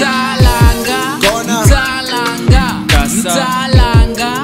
mtalanga Kona. mtalanga Kasa. mtalanga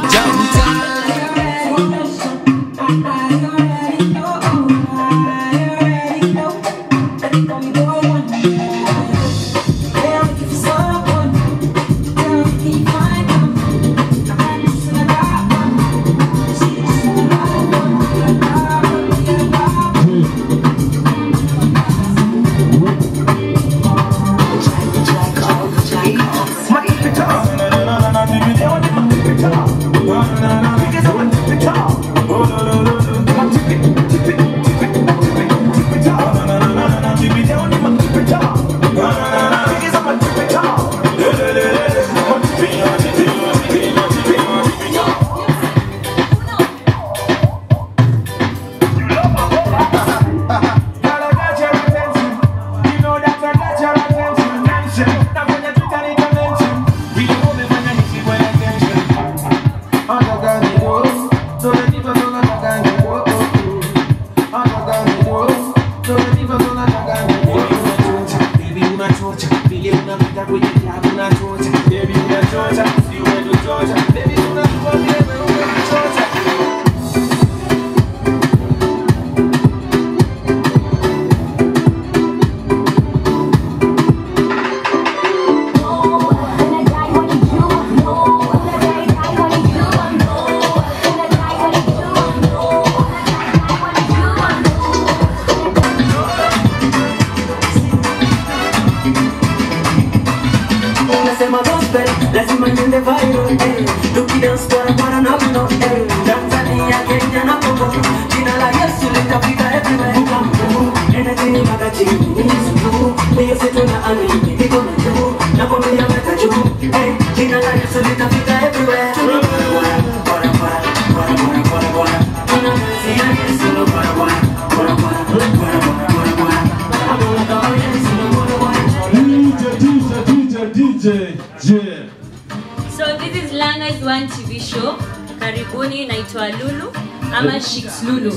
Nasema gospel, lazima niende viral eh. Tukidance kwa bwana na mno eh. Tanzania, Kenya na Congo Jina la Yesu litafika everywhere Come through, energy ni magaji Ni sulu, ni Yesu tunaamini Niko na juu, na kwambia meta juu eh. Jina la Yesu litafika everywhere Bora, bora, bora, bora, bora, bora, bora. Tunamwenzia Yesu, bora, bora, bora, bora, bora, bora, bora, bora. Amuna kama Yesu, bora, bora. DJ, DJ, DJ, DJ. So this is Langa's One TV show. Karibuni, naitwa Lulu ama Shix Lulu,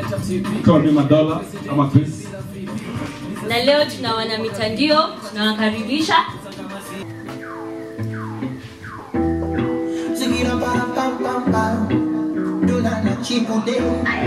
Call me Madola, ama Chris. na leo tuna wana mitandio, tunawakaribisha Zigira para pam pam pam. Dula na chipude.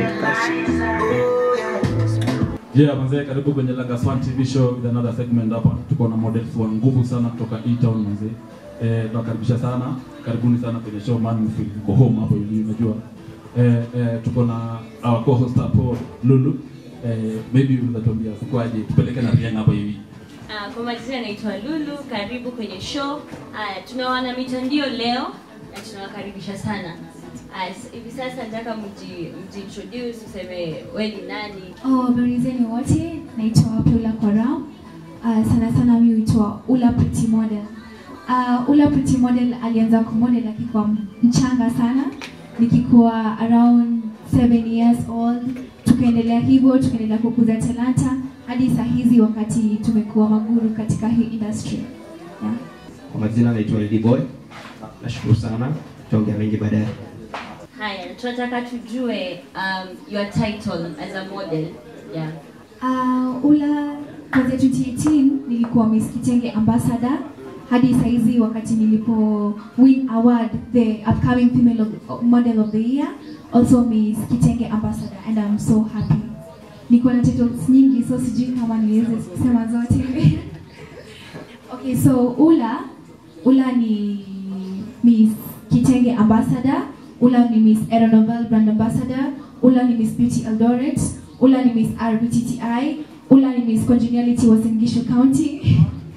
Yeah, manzee, karibu kwenye Langas One TV show with another segment hapa. Tuko na models wa nguvu sana kutoka E-Town manzee. Eh, tunakaribisha sana. Karibuni sana kwenye show man, mfeel uko home hapo hivi unajua. Eh, eh, tuko na our co-host hapo Lulu. Eh, maybe unaweza tuambia sikwaje tupeleke na Rihanna hapo hivi. Ah, kwa majina naitwa Lulu. Karibu kwenye show. Haya, tuna wana mitandio leo na tunawakaribisha sana. Haya, s- hivi sasa nataka mji mjiintroduce, useme wewe ni nani? Oh, habari zenu wote, naitwa Paula Korao. Uh, sana sana mi huitwa Ula Pretty Model. Uh, Ula Pretty Model alianza kumodel akikuwa mchanga sana, nikikuwa around 7 years old. Tukaendelea hivyo, tukaendelea kukuza talanta hadi saa hizi wakati tumekuwa maguru katika hii industry. Yeah. Kwa majina naitwa Lady Boy. Nashukuru sana. Tutaongea mengi baadaye. Haya, tunataka tujue um, your title as a model. Yeah. Uh, Ula kuanzia 2018 nilikuwa Miss Kitenge Ambassador hadi saizi wakati nilipo win award the upcoming female of, model of the year also Miss Kitenge Ambassador and I'm so happy. Niko na titles nyingi so sijui kama niweze kusema zote. okay, so Ula Ula ni Miss Kitenge Ambassador, Ula ni Miss Aeronovel Brand Ambassador, Ula ni Miss Beauty Eldoret, Ula ni Miss RBTTI, Ula ni Miss Congeniality Uasin Gishu County.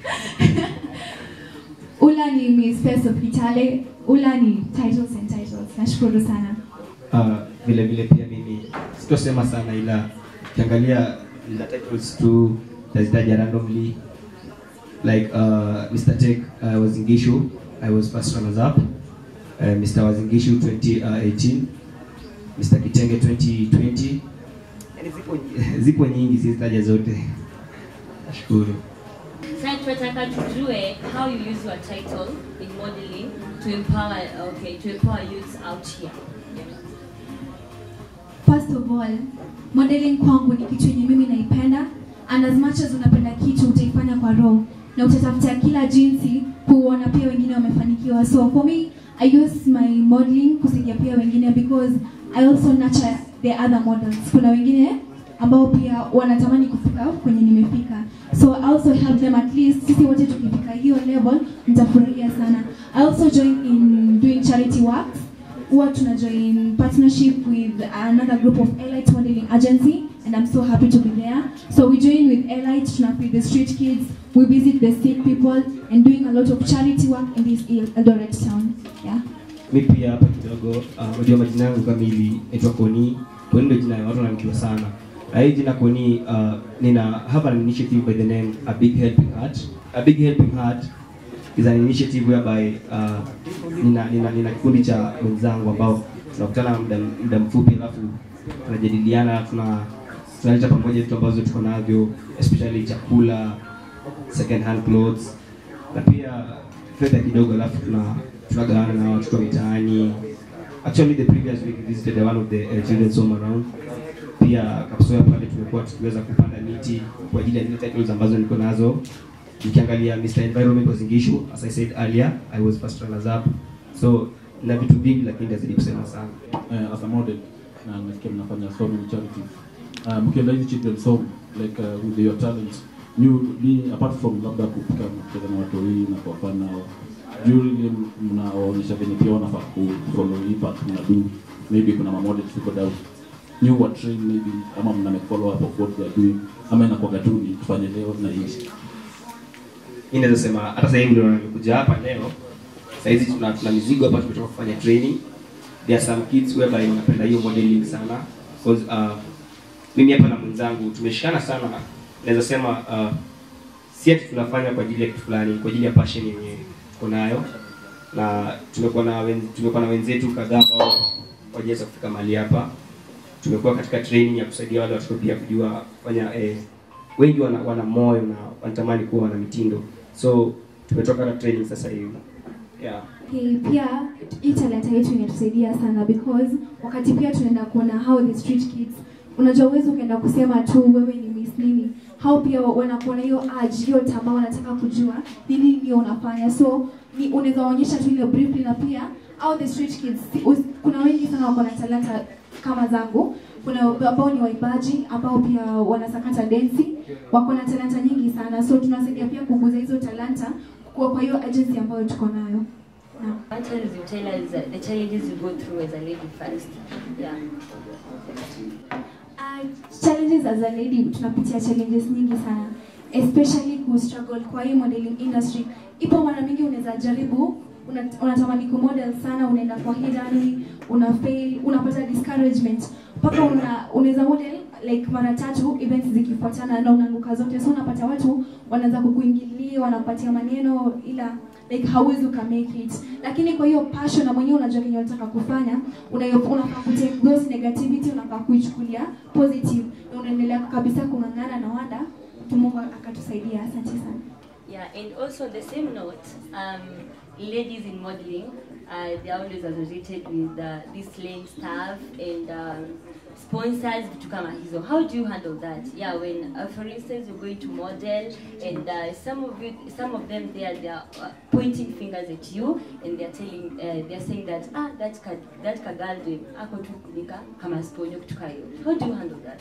Ula ni Miss Face of Kitale, Ula ni titles and titles. Nashukuru sana. Uh, vile vile pia mimi sitosema sana ila ukiangalia the titles tu tazitaja randomly like uh, Mr. Tech uh, Wazingishu I was first runners up uh, Mr. Wazingishu 2018 Mr. Kitenge 2020 yani zipo, zipo nyingi sizitaja zote nashukuru Sasa tunataka tujue how you use your title in modeling to empower okay, to empower youths out here. Yeah. First of all, modeling kwangu ni kitu yenye mimi naipenda and as much as unapenda kitu utaifanya kwa roho. na utatafuta kila jinsi kuona pia wengine wamefanikiwa so for me i use my modeling kusaidia pia wengine because i also nurture the other models kuna wengine ambao pia wanatamani kufika kwenye nimefika so I also help them at least sisi wote tukifika hiyo level mtafurahia sana i also join in doing charity works huwa tuna join partnership with another group of elite modeling agency and i'm so happy to be there so we join with elite tuna feed the street kids we visit the sick people and doing a lot of charity work in this eldoret town yeah mi pia hapa kidogo uh, unajua majina yangu kamili naitwa koni koni ndio jina ya watu wananijua sana na hii jina koni uh, nina have an initiative by the name a big helping heart a big helping heart is an initiative whereby uh, nina, nina, nina kikundi cha wenzangu ambao tunakutana muda, muda mfupi alafu tunajadiliana tuna tunaleta pamoja vitu ambazo tuko navyo especially chakula second hand clothes na pia fedha kidogo alafu tuna tunagawana na watoto wa mitaani actually the previous week we visited one of the uh, children's home around pia kapsoya pale tumekuwa tukiweza kupanda miti kwa ajili ya zile titles ambazo niko nazo nikiangalia Mr. Environment was Ngishu as I said earlier I was first runners up so na vitu vingi lakini ndazidi kusema sana uh, as a model na nimesikia mnafanya so many charities uh, mkienda hizi children's home like uh, with your talent you ni apart from labda kupika na kucheza na watu hii na kuwafana really mnaonyesha venye pia wanafaa kufollow hii path mnadu maybe kuna mamodels tuko down new wa train maybe ama mna make follow up of what they are doing ama inakuwa tu ni tufanye leo na hii mi naweza sema hata sasa hivi ndio nimekuja hapa leo sahizi tuna, tuna mizigo hapa tumetoka kufanya training there are some kids whereby wanapenda hiyo modeling sana because uh, mimi hapa na mwenzangu tumeshikana sana naweza sema uh, si ati tunafanya kwa ajili ya kitu fulani kwa ajili ya passion yenye tuko nayo na tumekuwa na wen, tumekuwa na wenzetu kadhaa ambao wajaweza kufika mahali hapa tumekuwa katika training ya kusaidia wale watoto pia kujua kufanya eh, wengi wana, wana moyo na wanatamani kuwa wana mitindo so tumetoka na training sasa hivi yeah. Okay, pia hii talanta yetu inatusaidia sana because wakati pia tunaenda kuona how the street kids unajua uwezi ukaenda kusema tu wewe ni miss nini how pia wanakuona hiyo urge hiyo tamaa wanataka kujua ni nini ndio unafanya so ni unaweza waonyesha tu ile briefly na pia how the street kids us- kuna wengi sana wako na talanta kama zangu kuna ambao ni waimbaji ambao pia wanasakata densi wako na talanta nyingi sana so tunasaidia pia kukuza hizo talanta kwa kwa hiyo agency ambayo tuko nayo Naam. What else you tell us uh, the challenges you go through as a lady first? Yeah. Uh, challenges as a lady tunapitia challenges nyingi sana especially ku struggle kwa hii modeling industry ipo mara mingi unaweza jaribu una- unatamani ku model sana unaenda kwa hii rally una fail unapata discouragement mpaka una unaweza model like mara tatu events zikifuatana na unaanguka zote so unapata watu wanaanza kukuingilia wanapatia maneno ila like hauwezi uka make it lakini kwa hiyo passion na mwenyewe unajua kenye unataka kufanya unayo- unafaa kutake those negativity unafaa kuichukulia positive na unaendelea kabisa kung'ang'ana na wanda Mungu akatusaidia asante sana Yeah, and also the same note, um, ladies in modeling, uh, they're always associated with uh, this slaying staff and um, sponsors vitu kama hizo. How do you handle that? Yeah, when uh, for instance you're going to model and uh, some of you, some of them they are, they are uh, pointing fingers at you and they're telling, uh, they're saying that ah that ka, that kagalde ako tu nika kama sponyo kitu kayo. How do you handle that?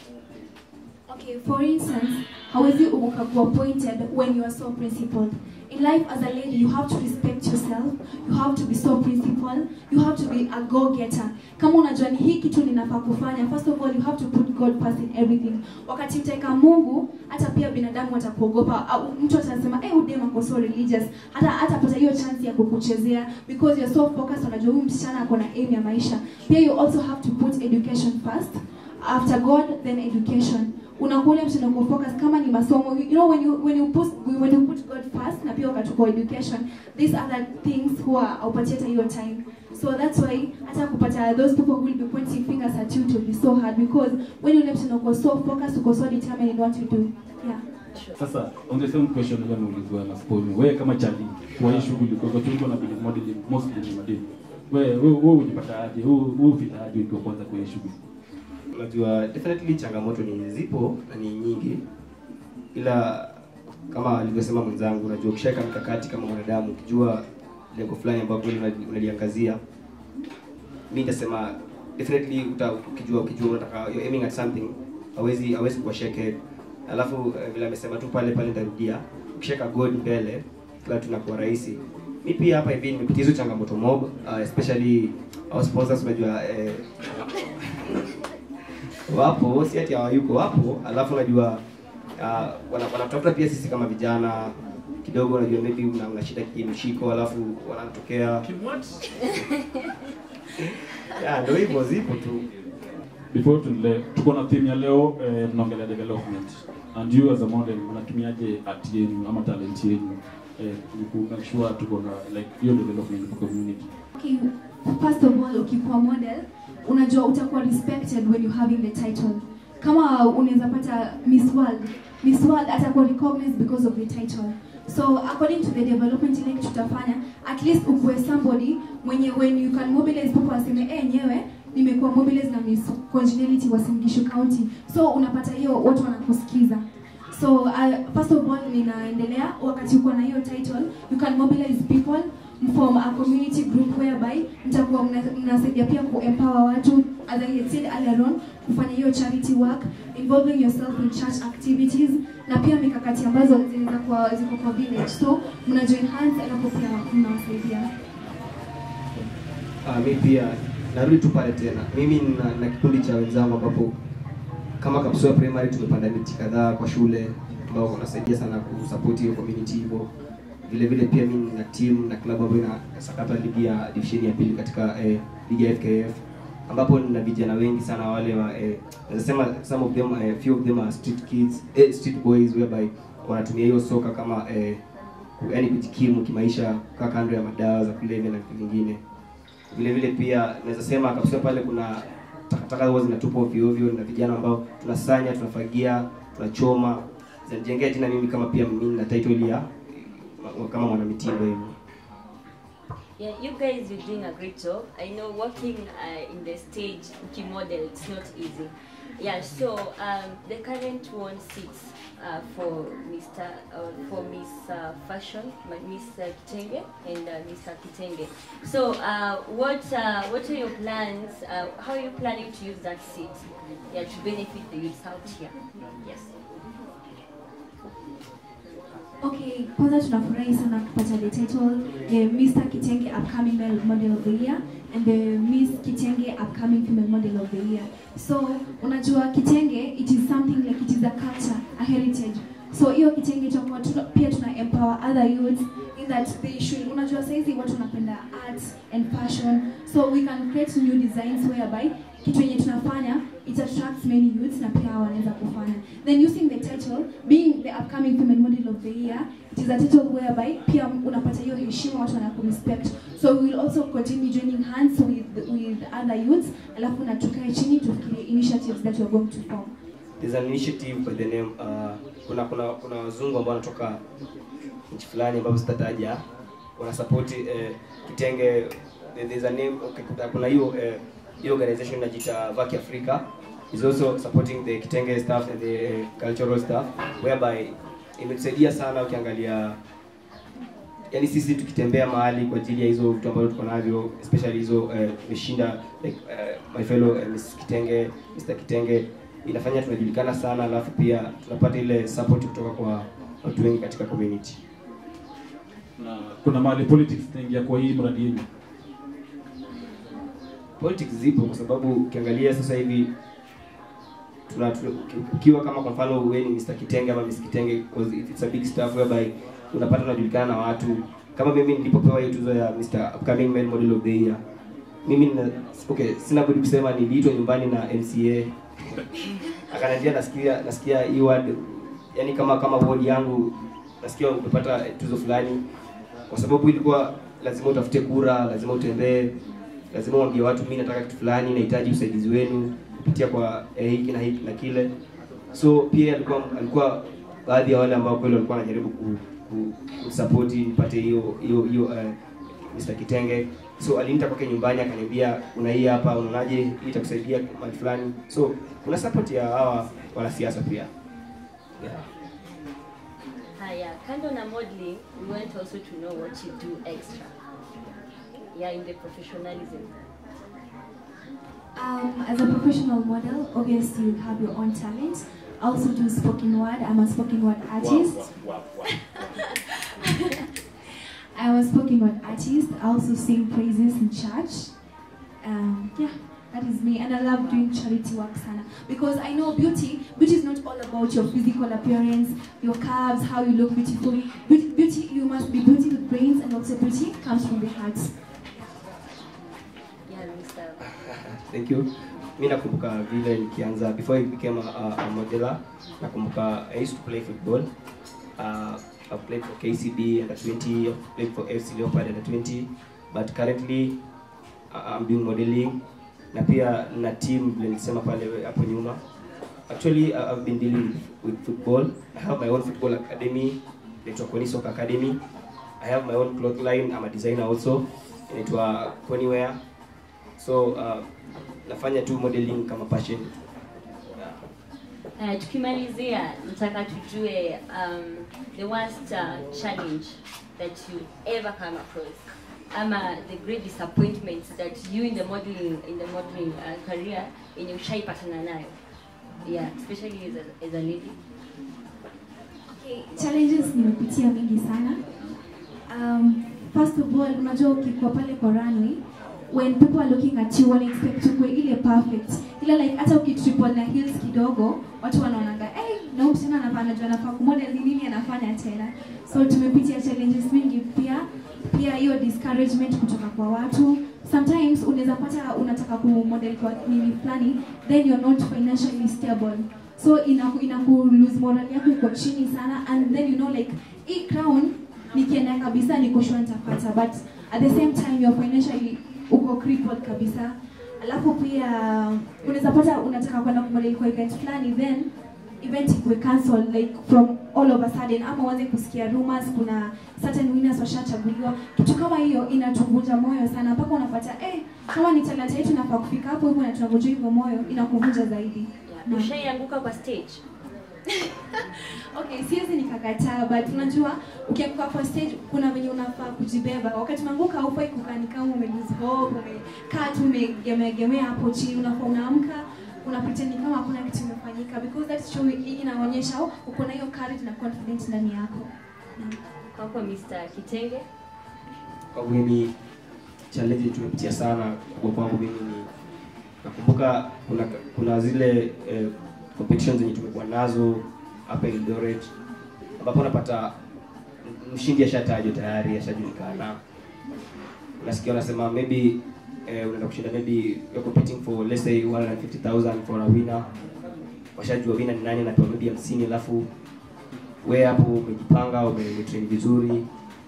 Okay, for instance, hawezi ukakuwa appointed when you are so principled. In life as a lady, you have to respect yourself, you have to be so principled, you have to be a go-getter. Kama unajua ni hii kitu ninafaa kufanya, first of all, you have to put God first in everything. Wakati utaweka Mungu, hata pia binadamu watakuogopa. au Mtu atasema, eh, udema ako so religious. Hata hatapata hiyo chance ya kukuchezea because you're so focused, unajua huyu msichana ako na aim ya maisha. Pia you also have to put education first. After God, then education unakuwa ule mtindo uko focus kama ni masomo you know when you when you put when you put God first na pia ukachukua education these are the things huwa haupatie hata hiyo time so that's why hata kupata those people who will be pointing fingers at you to be so hard because when ule mtindo uko so focused uko so determined in what you do yeah Sasa on the same question ile nimeulizwa na Sponi, wewe kama chali kwa hii shughuli kwa sababu tulikuwa na business modeling mostly ni madini. Wewe wewe wewe unipata aje? Wewe wewe ufika aje ukiwa kwanza kwa hii shughuli? unajua definitely changamoto ni zipo na ni nyingi ila kama alivyosema mwenzangu, unajua ukishaweka mikakati kama mwanadamu, ukijua lengo fulani ambalo kweli unali- unaliangazia, mimi nitasema definitely uta, ukijua ukijua unataka you're aiming at something, hawezi hawezi kuwa shake Alafu eh, vile amesema tu pale pale, nitarudia, ukishaweka goal mbele, kila kitu inakuwa rahisi. Mi pia hapa hivi nimepitia hizo changamoto mob, uh, especially our sponsors, unajua eh, wapo si ati hawayuko wapo alafu unajua uh, wana- wanatafuta pia sisi kama vijana kidogo unajua maybe una, una shida kimshiko alafu wanatokea yeah, ndio hivyo zipo tu before tuendelee tuko na theme ya leo eh, tunaongelea development and you as a model unatumiaje art yenu ama talent yenu eh, ku make sure tuko na like hiyo development kwa community Okay, first of all ukikuwa model unajua utakuwa respected when you having the title kama unaweza pata miss world miss world atakuwa recognized because of the title so according to the development ile kitu tutafanya at least ukuwe somebody mwenye when you can mobilize people waseme eh nyewe nimekuwa mobilize na miss congeniality wa Singishu County so unapata hiyo watu wanakusikiza So uh, first of all ninaendelea wakati uko na hiyo title you can mobilize people form a community group whereby mtakuwa mna- mnasaidia pia kuempower watu as I had said earlier on kufanya hiyo charity work involving yourself in church activities na pia mikakati ambazo zinaweza kuwa ziko kwa village so mna join hands alafu pia mnawasaidia uh, mi pia narudi tu pale tena mimi na, na kikundi cha wenzangu ambapo kama Kapsua Primary tumepanda miti kadhaa kwa shule ambao wanasaidia sana kusupport hiyo community hivyo. Vile vile pia mimi na team na club ambayo inasakata ligi ya division ya pili katika eh, ligi ya FKF ambapo nina vijana wengi sana wale wa eh, nasema some of them eh, few of them are street kids eh, street boys whereby wanatumia hiyo soka kama eh, yaani kujikimu kimaisha kukaa kando ya madawa za kulevya na vitu vingine vile vile pia naweza sema kabisa pale kuna takataka huwa zinatupwa ovyo ovyo na vijana ambao tunasanya tunafagia tunachoma zinajengea jina mimi kama pia mimi na title ya kama mwanamitindo hivyo Yeah, you guys, you're doing a great job. I know working uh, in the stage key model, it's not easy. Yeah, so um, the current one sits uh, for Mr. Uh, for Miss uh, Fashion, my Miss uh, Kitenge and uh, Mr. Kitenge. So, uh, what uh, what are your plans? Uh, how are you planning to use that seat? Yeah, to benefit the youth out here. Yes. Okay, kwanza tunafurahi sana kupata the title the Mr. Kitenge Upcoming Male Model of the Year and the Miss Kitenge Upcoming Female Model of the Year. So, unajua Kitenge, it is something like it is a culture, a heritage. So hiyo Kitenge itakuwa tuna, pia tuna empower other youths in that they should, unajua saizi watu wanapenda art and fashion. So we can create new designs whereby kitu yenye tunafanya it attracts many youths na pia wanaweza kufanya then using the title being the upcoming female model of the year it is a title whereby pia unapata hiyo heshima watu wanakurespect so we will also continue joining hands with with other youths alafu na tukae chini tufikirie initiatives that we are going to form there's an initiative by the name uh, kuna kuna kuna wazungu ambao wanatoka nchi fulani ambapo sitataja wana support eh, kitenge there's a name okay, kuna- kuna hiyo eh, hiyo organization inajiita Vaki Africa is also supporting the kitenge staff and the eh, cultural staff whereby imetusaidia sana ukiangalia yani sisi tukitembea mahali kwa ajili ya hizo vitu ambavyo tuko navyo especially hizo eh, tumeshinda like eh, my fellow eh, Miss Kitenge Mr Kitenge inafanya tunajulikana sana alafu pia tunapata ile support kutoka kwa watu wengi katika community na kuna mahali politics inaingia kwa hii mradi yenu politics zipo kwa sababu ukiangalia sasa hivi tuna, tuna ukiwa kama kwa mfano wewe ni Mr Kitenge ama Miss Kitenge because it's a big stuff whereby unapata unajulikana na watu kama mimi nilipopewa hiyo tuzo ya Mr Upcoming Male Model of the Year mimi nina, okay sina budi kusema niliitwa nyumbani na MCA akaniambia nasikia nasikia hii ward yani kama kama ward yangu nasikia umepata tuzo fulani kwa sababu ilikuwa lazima utafute kura lazima utembee lazima uambie watu mimi nataka kitu fulani nahitaji usaidizi wenu kupitia kwa eh, hiki na hiki na kile so pia alikuwa alikuwa baadhi ya wale ambao kweli walikuwa wanajaribu ku, ku, kusupport nipate hiyo hiyo hiyo uh, Mr Kitenge so aliniita kwake nyumbani akaniambia una hii hapa unaonaje hii itakusaidia mahali fulani so kuna support ya hawa wanasiasa pia yeah. Ah, yeah. Kando na modeling, we want also to know what you do extra. Yeah, in the professionalism. Um, as a professional model, obviously you have your own talent. I also do spoken word. I'm a spoken word artist. I'm a spoken word artist. I also sing praises in church. Um, yeah, that is me. And I love doing charity work, Sana. Because I know beauty, beauty is not all about your physical appearance, your curves, how you look beautifully. Beauty, beauty you must be beauty with brains, and also beauty comes from the heart. Yeah, Mr. Thank you. Mi nakumbuka vile nikianza before I became a, a, a modeler, nakumbuka I used to play football. Uh, I played for KCB under 20, I played for FC Leopard under 20, but currently uh, I'm doing modeling na pia na team vile nilisema pale hapo nyuma. Actually uh, I've been dealing with football. I have my own football academy, inaitwa Koni Soccer Academy. I have my own cloth line, I'm a designer also, inaitwa Koni Wear. So uh, nafanya tu modeling kama passion. Uh, tukimalizia nataka tujue um, the worst uh, challenge that you ever come across ama the great disappointments that you in the modeling in the modeling uh, career yenye ushaipatana nayo yeah especially as a, as a lady Okay, challenges nimepitia mingi sana. Um, first of all, unajua ukikuwa pale kwa runway when people are looking at you wana expect ukue ile perfect ila like hata ukitriple na heels kidogo watu wanaonanga hey, na huyu msichana anafaa anajua anafaa kumodel ni nini anafanya tena so tumepitia challenges mingi pia pia hiyo discouragement kutoka kwa watu sometimes unaweza pata unataka kumodel kwa nini fulani then you're not financially stable so inaku inaku lose moral yako iko chini sana and then you know like hii crown nikienda kabisa niko sure nitapata but at the same time you're financially uko crippled kabisa alafu pia unaweza pata unataka kwenda kumodel kwa event fulani then event ikuwe cancel like from all of a sudden ama uanze kusikia rumors kuna certain winners washachaguliwa kitu kama hiyo inatuvunja moyo sana mpaka unapata eh kama ni talanta yetu nafaa kufika hapo hivyo na tunavunja hivyo moyo inakuvunja zaidi yeah. Naam. ushaianguka kwa stage Okay, siwezi nikakataa but unajua ukianguka kwa stage kuna venye unafaa kujibeba. Wakati unaanguka haufai kukaa ni kama ume lose hope, umekaa tu umegemeagemea hapo chini, unafaa unaamka una pretend ni kama hakuna kitu imefanyika because that show hii inaonyesha oh, uko na hiyo courage na confidence ndani yako. Naam. kwako Mr. Kitenge Kwa mimi challenge tumepitia sana kwa kwangu mimi ni nakumbuka kuna kuna zile eh, competitions zenye tumekuwa nazo hapa Eldoret ambapo unapata mshindi ashatajwa tayari ashajulikana unasikia wanasema maybe eh, unaenda kushinda maybe you're competing for let's say 150,000 for a winner washajua winner ni nani anapewa maybe 50 alafu wewe hapo umejipanga ume- umetrain vizuri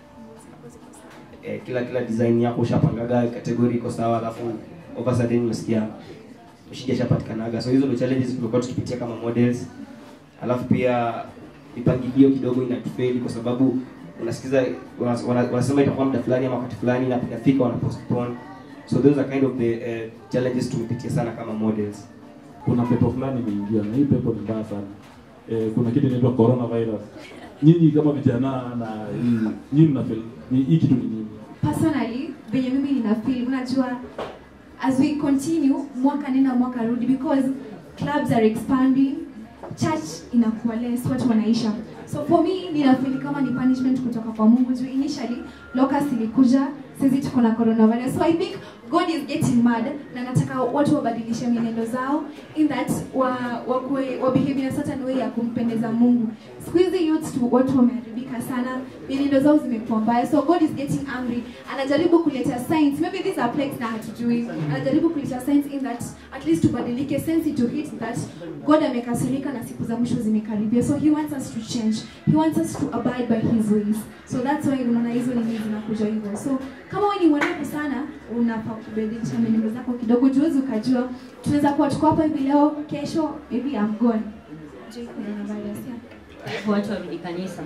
eh, kila kila design yako ushapangaga category iko sawa alafu over sudden unasikia mshindi ashapatikanaga so hizo ndio challenges tumekuwa tukipitia kama models alafu pia mipangilio kidogo inatufeli kwa sababu unasikiza wana- wana- wanasema itakuwa muda fulani ama wakati fulani na inafika wana postpone so those are kind of the uh, challenges tumepitia sana kama models kuna pepo fulani imeingia na hii pepo ni mbaya sana eh, kuna kitu inaitwa coronavirus nyinyi kama vijana na hii nyinyi mna feel ni hii kitu ni nini personally venye mimi nina feel unajua as we continue mwaka nenda mwaka rudi because clubs are expanding church inakuwa less watu wanaisha so for me nina feel kama ni punishment kutoka kwa mungu juu initially locust ilikuja sisi tuko na coronavirus so i think god is getting mad na nataka watu wabadilishe mienendo zao in that wa wakue wa behave in a certain way ya kumpendeza mungu siku hizi youths tu watu wameharibika sana mienendo zao zimekuwa mbaya so god is getting angry anajaribu kuleta signs maybe these are plagues na hatujui anajaribu kuleta signs in that at least tubadilike sense to hit that god amekasirika na siku za mwisho zimekaribia so he wants us to change he wants us to abide by his ways so that's why unaona hizo nini zinakuja hivyo so kama wewe ni mwerevu sana unafaa kubadilisha mienendo zako kidogo juwezi ukajua tunaweza kuwa tuko hapa hivi leo kesho maybe I'm gone Juu coronavirus, yeah. watu warudi kanisa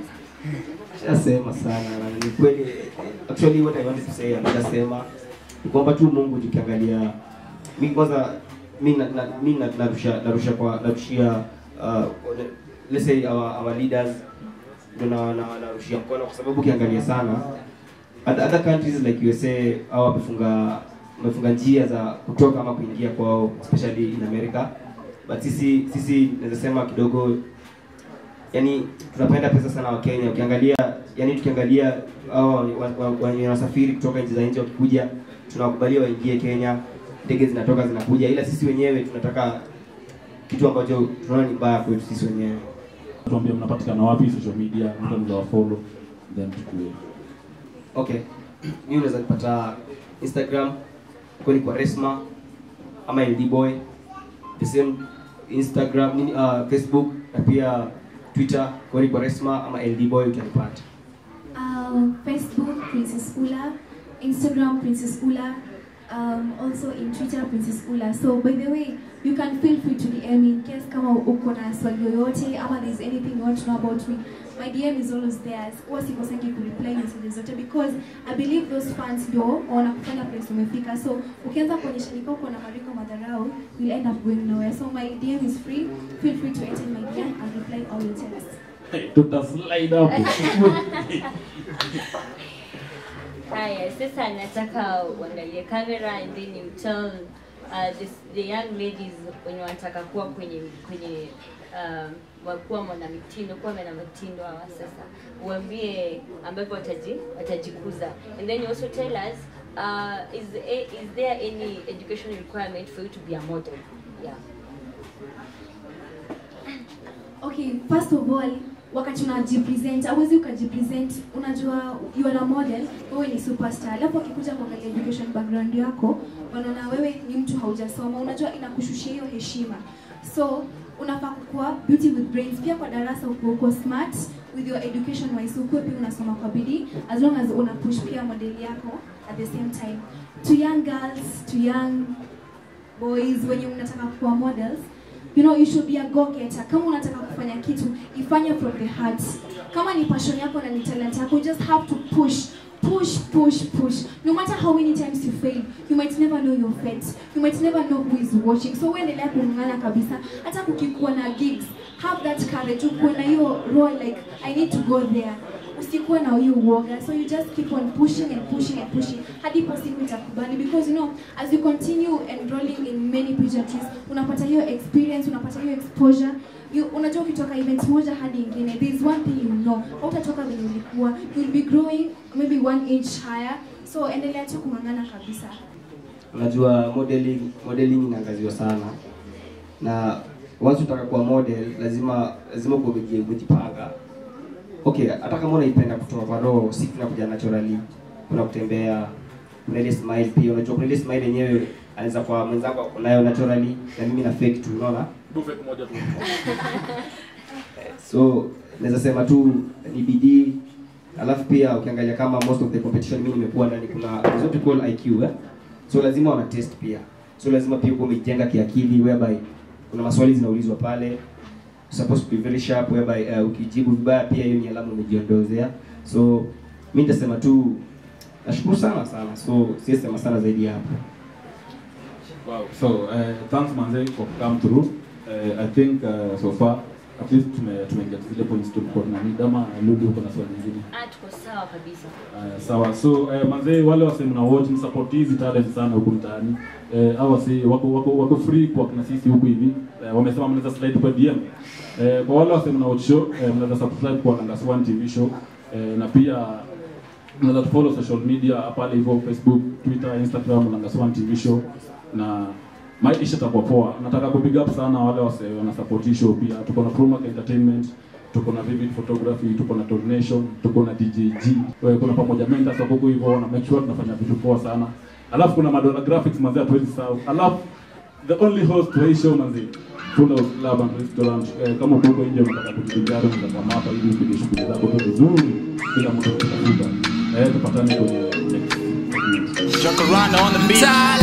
Shasema sana na ni kweli actually what I wanted to say ameshasema ni kwamba tu Mungu tukiangalia mi kwanza mi na, na, mi na, narusha narusha kwa narushia uh, let's say our, our leaders ndio na na narushia mkono kwa sababu ukiangalia sana other other countries like USA au wamefunga wamefunga njia za kutoka ama kuingia kwao especially in America but sisi sisi naweza sema kidogo yani tunapenda pesa sana wa Kenya ukiangalia yani tukiangalia hao wa- wa- wa- wenye wanasafiri kutoka nchi za nje wakikuja tunawakubalia waingie Kenya ndege zinatoka zinakuja ila sisi wenyewe tunataka kitu ambacho tunaona ni mbaya kwetu sisi wenyewe tuambie mnapatikana wapi social media mtu anaweza wafollow then tukue Okay. Mimi unaweza nipata Instagram kwani kwa Resma ama LD Boy. The same Instagram nini uh, Facebook na pia Twitter kwani kwa Resma ama LD Boy utanipata. Uh, Facebook, Princess Ula. Instagram, Princess Ula. Um, also in Twitter, Princess Ula. So by the way, you can feel free to DM me in case kama uko na swali yoyote ama there's anything you want to know about me. My DM is always there. Huwa sikosangi kureply messages zote because I believe those fans ndio wanakufanya place umefika. So ukianza kuonyesha nika uko na mariko madharau, you'll end up going nowhere. So my DM is free. Feel free to enter my DM and reply all your texts. tuta slide hapo Haya, sasa nataka uangalie kamera and then you tell uh, this, the young ladies wenye wanataka kuwa kwenye kwenye um, wa- kuwa mwanamitindo kuwa mwanamitindo hawa sasa uambie ambapo wataji watajikuza and then you also tell us uh, is, a, is there any education requirement for you to be a model yeah Okay, first of all, wakati unajipresent, hauwezi ukajipresent, unajua you are a model, wewe ni superstar. Alafu wakikuja kuangalia education background yako, wanaona wewe ni mtu haujasoma, unajua inakushushia hiyo heshima. So unafaa kuwa beauty with brains. Pia kwa darasa uko uko smart with your education wise, ukuwe pia unasoma kwa bidii as long as una push pia model yako at the same time. To young girls, to young boys wenye unataka kuwa models you know you should be a go getter kama unataka kufanya kitu ifanye from the heart kama ni passion yako na ni talent yako you just have to push push push push no matter how many times you fail you might never know your fate you might never know who is watching so uendelea kung'ang'ana kabisa hata kukikuwa na gigs have that courage ukuwe na hiyo role like i need to go there usikuwe na hiyo uoga so you just keep on pushing and pushing and pushing hadi po siku itakubali because you know as you continue enrolling in many pageantries unapata hiyo experience unapata hiyo exposure you, unajua ukitoka event moja hadi ingine there is one thing you know hautatoka venye ulikuwa you will be growing maybe one inch higher so endelea tu kung'ang'ana kabisa Unajua modeling modeling inaangaziwa sana. Na once utaka kuwa model lazima lazima kuwa umeji- umejipanga. Okay, hata kama unaipenda kutoka kwa roho, si tunakuja naturally. Kuna kutembea, kuna ile smile pia. Unajua kuna ile smile yenyewe anaweza kwa mwenzako ako nayo naturally na mimi na fake tu, unaona? Buffet moja tu so naweza sema tu ni bidii alafu pia ukiangalia kama most of the competition mimi nimekuwa ndani kuna there's what we call IQ eh? so lazima wana test pia so lazima pia uko umejenga kiakili whereby kuna maswali zinaulizwa pale supposed to be very sharp whereby uh, ukijibu vibaya pia hiyo ni alama umejiondozea so mi nitasema tu nashukuru sana sana so siwezi sema sana zaidi ya hapo Wow. So, uh, thanks manze for come through. Uh, I think uh, so far at least tume tumeingia zile points tulikuwa tunanid ama Lulu uko na swali nyingine. ah tuko sawa kabisa Uh, sawa. So uh, manze wale wase mna watch msupport hizi talent sana huku mtaani. Uh, au wase wako wako wako free kwa kina sisi huku hivi. Uh, wamesema mnaweza slide kwa DM. Uh, kwa wale wase mna watch show, uh, mnaweza subscribe kwa Langas One TV show. Uh, na pia unaweza tufollow social media pale hivyo Facebook, Twitter, Instagram Langas One TV show na maisha itakuwa poa. Nataka ku big up sana wale wase wana support hii show pia. Tuko na Promac Entertainment, tuko na Vivid Photography, tuko na Donation, tuko na DJG. Wewe kuna pamoja mentors wako huko hivyo na make sure tunafanya vitu poa sana. Alafu kuna Madonna Graphics manzi hatuwezi sahau. Alafu the only host wa hii show manzi Full House Club and Restaurant. Eh, kama uko huko nje unataka kujivinjari unataka kama hapa ili upige shughuli zako tu vizuri bila mtu kutafuta. Eh, tupatane kwenye next segment. Jacaranda on the beat.